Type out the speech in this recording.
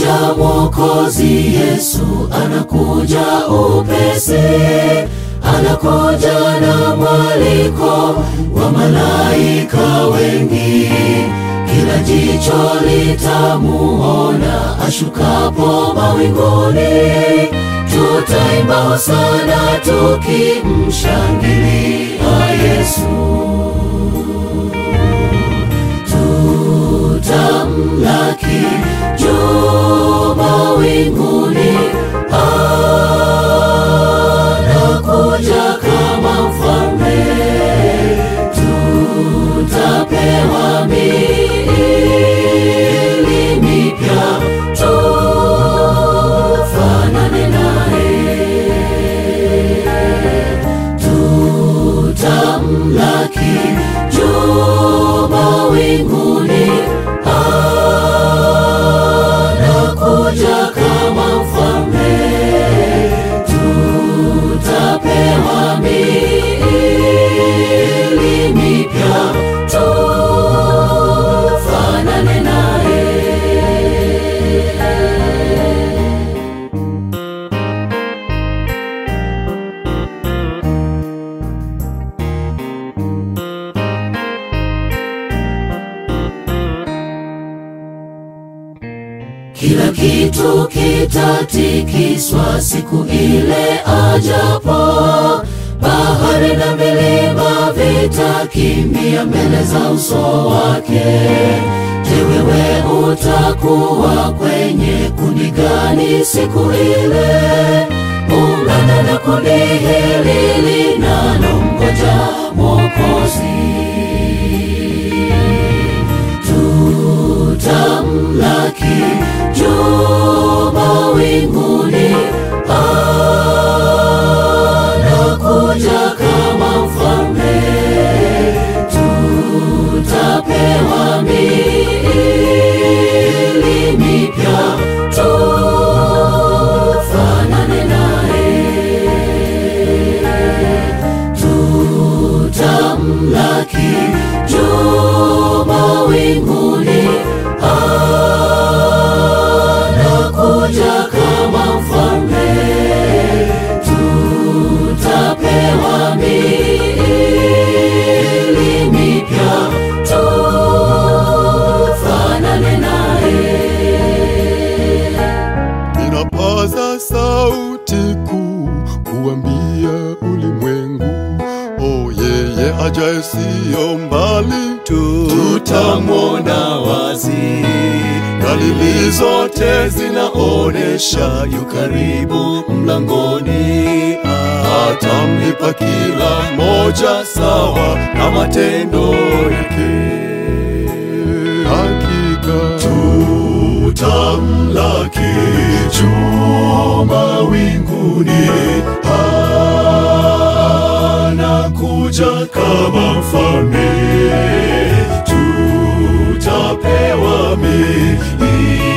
anakuja Mwokozi Yesu, anakuja upesi, anakuja na mwaliko wa malaika wengi. Kila jicho litamuona ashukapo mawinguni, tutaimba hosana tukimshangilia Yesu. tutamlaki juu mawinguni, anakuja kama mfalme, tutapewa miili mipya, tufanane naye, tutamlaki juu mawinguni, anakuja kama mfalme, tutapewa miili mipya, tufanane naye. Kila kitu kitatikiswa siku ile ajapo, bahari na milima vitakimbia mbele za uso wake. Je, wewe utakuwa kwenye kundi gani siku ile? Ungana na kundi hili linalomngoja Mwokozi tutamlaki juu mawinguni, anakuja kama mfalme, tutapewa miili mipya, tufanane naye, tutamlaki juu mawinguni, anakuja kama mfalme, tutapewa miili mipya, tufanane naye. Ninapaza sauti kuu kuambia ulimwengu, oh, yeye ajaye siyo mbali, tutamwona wazi. Dalili zote zinaonesha yu karibu mlangoni, atamlipa kila moja sawa na matendo yake. Hakika tutamlaki juu mawinguni, anakuja kama mfalme, tutapewa miili